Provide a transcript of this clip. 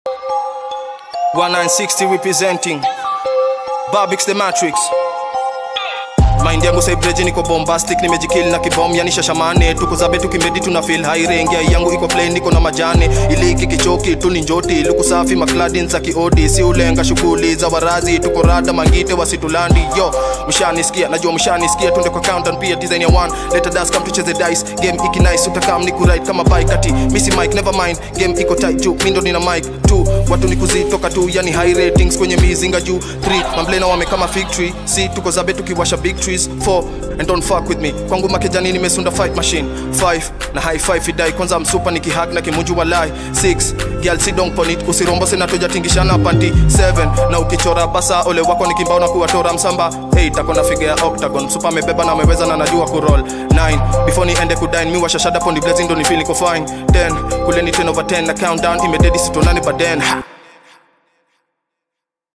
1960 representing Babix the Matrix Mind yangu saibreji niko bombastic nimejikill na kibom yani shashamane tuko zabe tukimedi tuna feel high range ya yangu iko plain niko na majane iliki kichoki tu ni njoti luku safi makladin za kiodi si ulenga shughuli za warazi tuko rada mangite wasitulandi yo mshanisikia najua mshanisikia tunde kwa countdown pia design ya one let us come tucheze dice game iki nice utakam ni kuride kama bike ati misi mic never mind game iko tight juu mindo nina mic tu watu ni kuzitoka tu yani high ratings kwenye mizinga juu 3 mamblena wame kama fig tree si tuko zabe tukiwasha big trees 4 and don't fuck with me kwangu makejani nimesunda fight machine 5 na high five idai kwanza msupa nikihag na kimunju walai 6 girl si don't ponit usirombo sina tujatingishana panti 7 na ukichora basa ole wako nikimbao na kuwatora msamba 8 akona figa ya octagon msupa amebeba na ameweza na najua kuroll 9 before niende kudine mi washashada pondi blazing ndo nifeel niko fine 10 kuleni 10 over 10 na countdown imededi sitonani baden ha